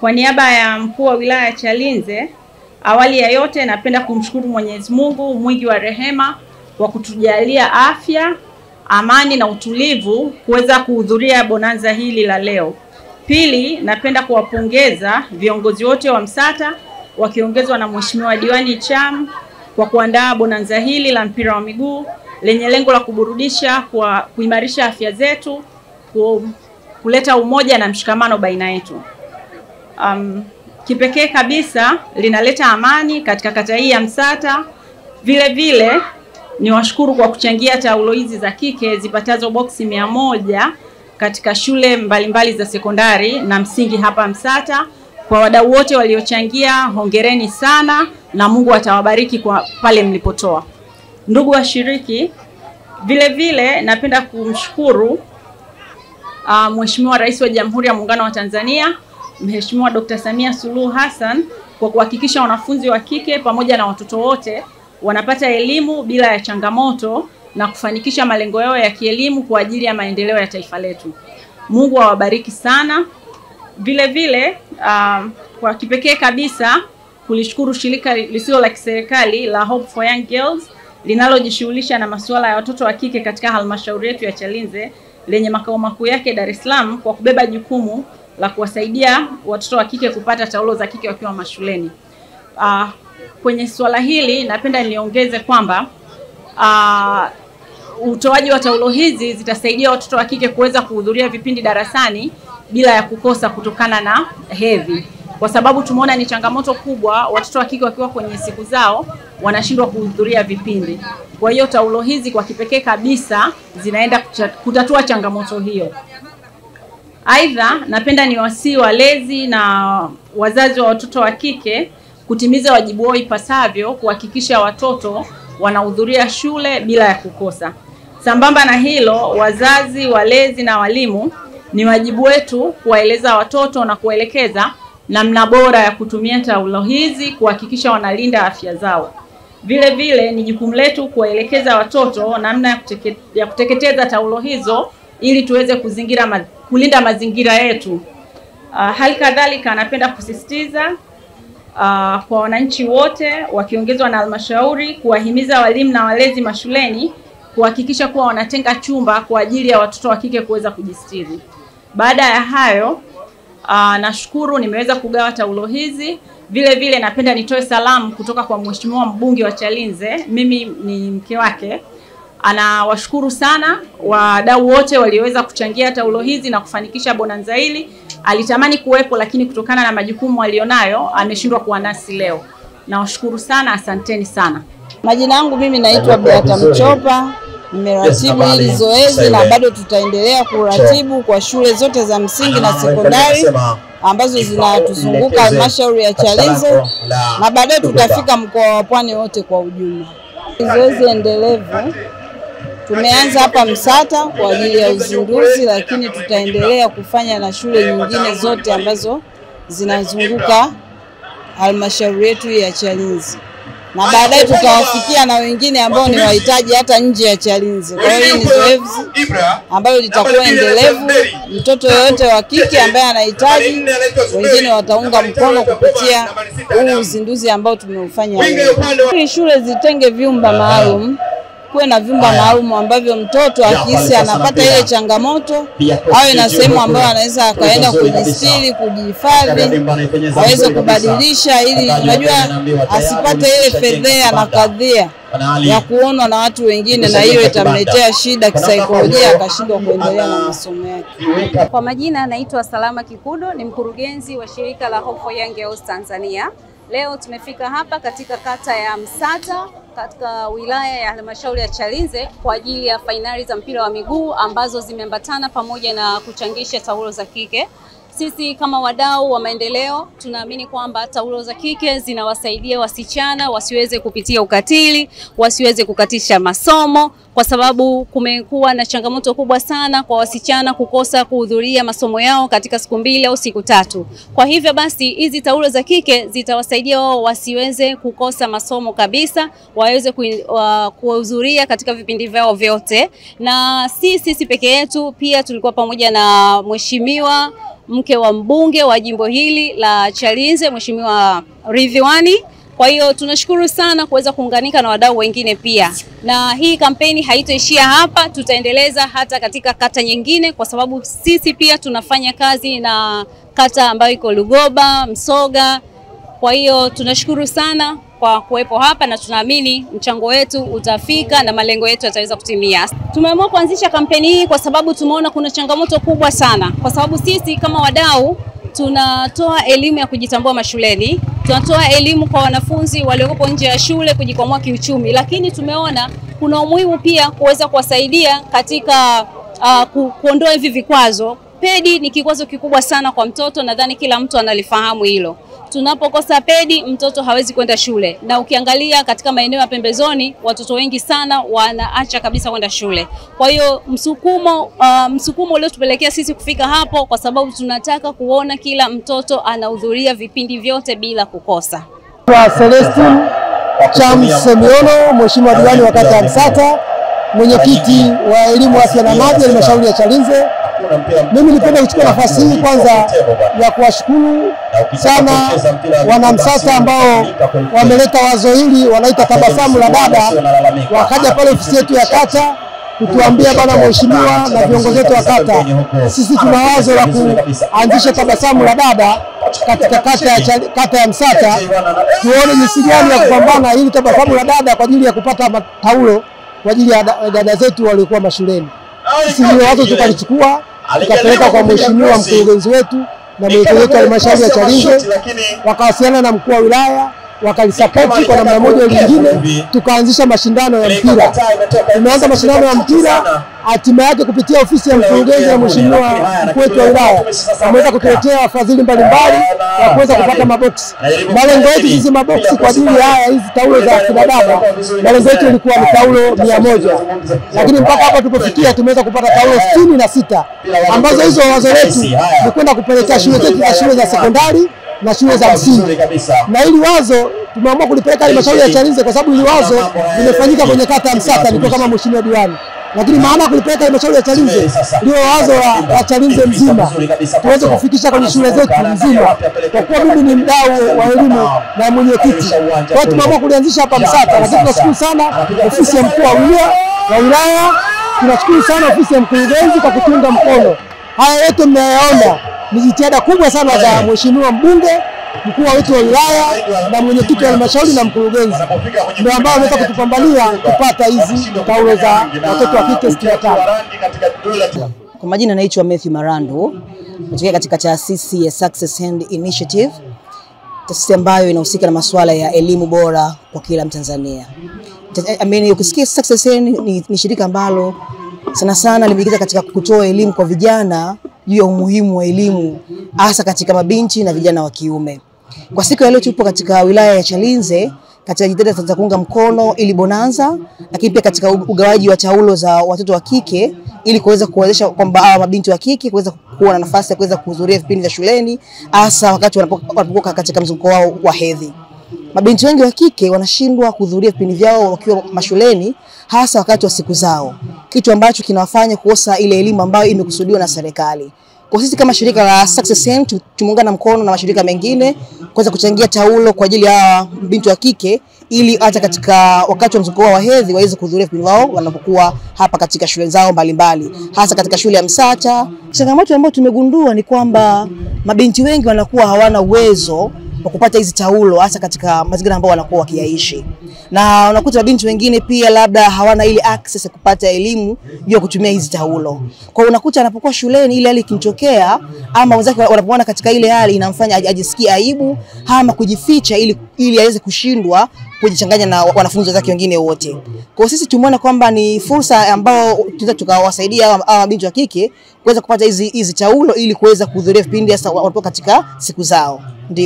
Kwa niaba ya mkuu wa wilaya ya Chalinze, awali ya yote napenda kumshukuru Mwenyezi Mungu mwingi wa rehema kwa kutujalia afya, amani na utulivu kuweza kuhudhuria bonanza hili la leo. Pili, napenda kuwapongeza viongozi wote wa Msata wakiongezwa na Mheshimiwa Diwani Cham kwa kuandaa bonanza hili la mpira wa miguu lenye lengo la kuburudisha, kwa kuimarisha afya zetu, ku, kuleta umoja na mshikamano baina yetu. Um, kipekee kabisa linaleta amani katika kata hii ya Msata. Vile vile ni washukuru kwa kuchangia taulo hizi za kike zipatazo boksi mia moja katika shule mbalimbali mbali za sekondari na msingi hapa Msata. Kwa wadau wote waliochangia, hongereni sana na Mungu atawabariki kwa pale mlipotoa. Ndugu washiriki, vile vile napenda kumshukuru uh, Mheshimiwa Rais wa Jamhuri ya Muungano wa Tanzania Mheshimiwa Dr. Samia Suluhu Hassan kwa kuhakikisha wanafunzi wa kike pamoja na watoto wote wanapata elimu bila ya changamoto na kufanikisha malengo yao ya kielimu kwa ajili ya maendeleo ya taifa letu. Mungu awabariki sana. Vile vile uh, kwa kipekee kabisa kulishukuru shirika lisilo la kiserikali la Hope for Young Girls linalojishughulisha na masuala ya watoto wa kike katika halmashauri yetu ya Chalinze lenye makao makuu yake Dar es Salaam kwa kubeba jukumu la kuwasaidia watoto wa kike kupata taulo za kike wakiwa mashuleni. Uh, kwenye suala hili napenda niongeze kwamba uh, utoaji wa taulo hizi zitasaidia watoto wa kike kuweza kuhudhuria vipindi darasani bila ya kukosa kutokana na hedhi, kwa sababu tumeona ni changamoto kubwa, watoto wa kike wakiwa kwenye siku zao wanashindwa kuhudhuria vipindi. Kwa hiyo taulo hizi kwa kipekee kabisa zinaenda kutatua changamoto hiyo. Aidha, napenda niwasihi walezi na wazazi wa watoto wa kike kutimiza wajibu wao ipasavyo kuhakikisha watoto wanahudhuria shule bila ya kukosa. Sambamba na hilo, wazazi, walezi na walimu, ni wajibu wetu kuwaeleza watoto na kuwaelekeza namna bora ya kutumia taulo hizi kuhakikisha wanalinda afya zao. Vile vile ni jukumu letu kuwaelekeza watoto namna ya, kuteke, ya kuteketeza taulo hizo ili tuweze kuzingira ma, kulinda mazingira yetu. Uh, hali kadhalika napenda kusisitiza uh, kwa wananchi wote wakiongezwa na halmashauri kuwahimiza walimu na walezi mashuleni kuhakikisha kuwa wanatenga chumba kwa ajili ya watoto wa kike kuweza kujistiri. Baada ya hayo uh, nashukuru nimeweza kugawa taulo hizi. Vile vile napenda nitoe salamu kutoka kwa Mheshimiwa mbunge wa Chalinze, mimi ni mke wake. Anawashukuru sana wadau wote walioweza kuchangia taulo hizi na kufanikisha bonanza hili. Alitamani kuwepo lakini kutokana na majukumu alionayo ameshindwa kuwa nasi leo. Nawashukuru sana, asanteni sana. Majina yangu mimi naitwa Beata Mchopa, nimeratibu hili zoezi na bado tutaendelea kuratibu kwa shule zote za msingi na sekondari ambazo zinatuzunguka halmashauri ya Chalinze na baadaye tutafika mkoa wa Pwani wote kwa ujumla. Zoezi endelevu tumeanza hapa Msata kwa ajili ya uzinduzi, lakini tutaendelea kufanya na shule nyingine zote ambazo zinazunguka halmashauri yetu ya Chalinze na baadaye tutawafikia na wengine ambao ni wahitaji hata nje ya Chalinze. Kwa hiyo hii ni zoezi ambalo litakuwa endelevu. Mtoto yoyote wa kike ambaye anahitaji, wengine wataunga mkono kupitia huu uzinduzi ambao tumeufanya leo. Ili shule zitenge vyumba maalum kuwe na vyumba maalum ambavyo mtoto akihisi anapata ile changamoto awe na sehemu ambayo anaweza akaenda kujistiri, kujihifadhi, aweze kubadilisha, ili unajua asipate ile fedhea na kadhia ya kuonwa na watu wengine, na hiyo itamletea shida kisaikolojia, akashindwa kuendelea na masomo yake. Kwa majina anaitwa Salama Kikudo, ni mkurugenzi wa shirika la Hope for Young Girls Tanzania. Leo tumefika hapa katika kata ya Msata katika wilaya ya halmashauri ya Chalinze kwa ajili ya fainali za mpira wa miguu ambazo zimeambatana pamoja na kuchangisha taulo za kike. Sisi kama wadau wa maendeleo tunaamini kwamba taulo za kike zinawasaidia wasichana wasiweze kupitia ukatili, wasiweze kukatisha masomo, kwa sababu kumekuwa na changamoto kubwa sana kwa wasichana kukosa kuhudhuria masomo yao katika siku mbili au siku tatu. Kwa hivyo basi, hizi taulo za kike zitawasaidia wao wasiweze kukosa masomo kabisa, waweze kuhudhuria katika vipindi vyao vyote, na si sisi peke yetu, pia tulikuwa pamoja na mheshimiwa mke wa mbunge wa jimbo hili la Chalinze, Mheshimiwa Ridhiwani. Kwa hiyo tunashukuru sana kuweza kuunganika na wadau wengine pia, na hii kampeni haitoishia hapa, tutaendeleza hata katika kata nyingine, kwa sababu sisi pia tunafanya kazi na kata ambayo iko Lugoba, Msoga. Kwa hiyo tunashukuru sana kwa kuwepo hapa na tunaamini mchango wetu utafika na malengo yetu yataweza kutimia. Tumeamua kuanzisha kampeni hii kwa sababu tumeona kuna changamoto kubwa sana, kwa sababu sisi kama wadau tunatoa elimu ya kujitambua mashuleni, tunatoa elimu kwa wanafunzi waliokopo nje ya shule kujikwamua kiuchumi, lakini tumeona kuna umuhimu pia kuweza kuwasaidia katika uh, ku, kuondoa hivi vikwazo. Pedi ni kikwazo kikubwa sana kwa mtoto, nadhani kila mtu analifahamu hilo. Tunapokosa pedi, mtoto hawezi kwenda shule, na ukiangalia katika maeneo ya pembezoni, watoto wengi sana wanaacha kabisa kwenda shule. Kwa hiyo msukumo, uh, msukumo uliotupelekea sisi kufika hapo, kwa sababu tunataka kuona kila mtoto anahudhuria vipindi vyote bila kukosa. Kwa Celestine Cham Semiono, Mheshimiwa diwani wa kata ya Msata, mwenyekiti wa elimu, afya na maji halmashauri ya Chalinze. Mimi nipenda kuchukua nafasi hii kwanza ya kuwashukuru sana wanamsata ambao wameleta wazo hili, wanaita tabasamu la dada, wakaja pale ofisi yetu ya kata kutuambia bana, mheshimiwa na viongozi wetu wa kata, sisi tuna wazo la kuanzisha tabasamu la dada katika kata ya, Chali- kata ya Msata, tuone jinsi gani ya kupambana ili tabasamu la dada kwa ajili ya kupata mataulo kwa ajili ya da- dada zetu waliokuwa mashuleni. Sisi ndio wazo tukalichukua tukapeleka kwa mheshimiwa mkurugenzi wetu na mwenyekiti wetu wa halmashauri ya Chalinze, wakawasiliana na mkuu wa wilaya wakalisapoti kwa namna moja au nyingine, tukaanzisha mashindano ya mpira. Tumeanza mashindano ya mpira, hatima yake kupitia ofisi ya mkurugenzi na mheshimiwa mkuu wetu wa wilaya ameweza kutuletea wafadhili mbalimbali wa kuweza kupata maboksi. Malengo yetu sisi maboksi kwa ajili ya haya hizi taulo za kina dada, malengo yetu ilikuwa ni taulo mia moja, lakini mpaka hapa tulipofikia tumeweza kupata taulo sitini na sita ambazo hizo wazo letu ni kwenda kupelekea shule zetu za shule za sekondari na shule za msingi na hili wazo tumeamua kulipeleka halmashauri ya Chalinze kwa sababu hili wazo limefanyika kwenye kata ya Msata, nilikuwa kama mheshimiwa diwani, lakini maana ya kulipeleka halmashauri ya Chalinze ndio wazo la, la Chalinze mzima tuweze kufikisha kwenye shule zetu mzima, kwa kuwa mimi ni mdau wa elimu na mwenyekiti. Kwa hiyo tumeamua kulianzisha hapa Msata, lakini tunashukuru sana ofisi ya mkuu wa wilaya wa wilaya, tunashukuru sana ofisi ya mkurugenzi kwa kutunga mkono. Haya yote mnayaona ni jitihada kubwa sana za mheshimiwa mbunge mkuu wetu wa wilaya na mwenyekiti wa halmashauri na mkurugenzi ndio ambao wameweza kutupambania kupata hizi taulo za watoto wa kike sitini na tano. Kwa majina naitwa Matthew Marandu, natokea katika taasisi ya Success Hand Initiative, taasisi ambayo inahusika na masuala ya elimu bora kwa kila Mtanzania. Ta- I mean, ukisikia Success Hand ni, ni shirika ambalo sana sana limejikita katika kutoa elimu kwa vijana juu ya umuhimu wa elimu hasa katika mabinti na vijana wa kiume. Kwa siku ya leo tupo katika wilaya ya Chalinze katika jitihada za kuunga mkono ili bonanza, lakini pia katika u- ugawaji wa taulo za watoto wa kike ili kuweza kuwezesha kwamba hawa mabinti wa kike kuweza kuwa na nafasi ya kuweza kuhudhuria vipindi vya shuleni hasa wakati wanapo- wanapokuwa katika mzunguko wao wa hedhi. Mabinti wengi wa kike wanashindwa kuhudhuria vipindi vyao wakiwa mashuleni hasa wakati wa siku zao, kitu ambacho kinawafanya kukosa ile elimu ambayo imekusudiwa na serikali. Kwa sisi kama shirika la Success Hand tu- tumeungana mkono na mashirika mengine kuweza kuchangia taulo kwa ajili ya binti wa kike ili hata katika wakati wa mzunguko wao wa hedhi waweze kuhudhuria vipindi wao wanapokuwa hapa katika shule zao mbalimbali, hasa katika shule ya Msata. Changamoto ambayo tumegundua ni kwamba mabinti wengi wanakuwa hawana uwezo wa kupata hizi taulo hasa katika mazingira ambayo wanakuwa wakiyaishi, na unakuta mabinti wengine pia labda hawana ile access ya kupata elimu juu ya kutumia hizi taulo. Kwa hiyo unakuta anapokuwa shuleni, ile hali ikimtokea ama wenzake wanapoona katika ile hali, inamfanya aj- ajisikie aibu ama kujificha, ili ili aweze kushindwa kujichanganya na wanafunzi wenzake wengine wote. Kwa hiyo sisi tumeona kwamba ni fursa ambayo tunaweza tukawasaidia hawa hawa mabinti wa kike kuweza kupata hizi hizi taulo ili kuweza kuhudhuria vipindi hasa wanapokuwa katika siku zao. Ndio.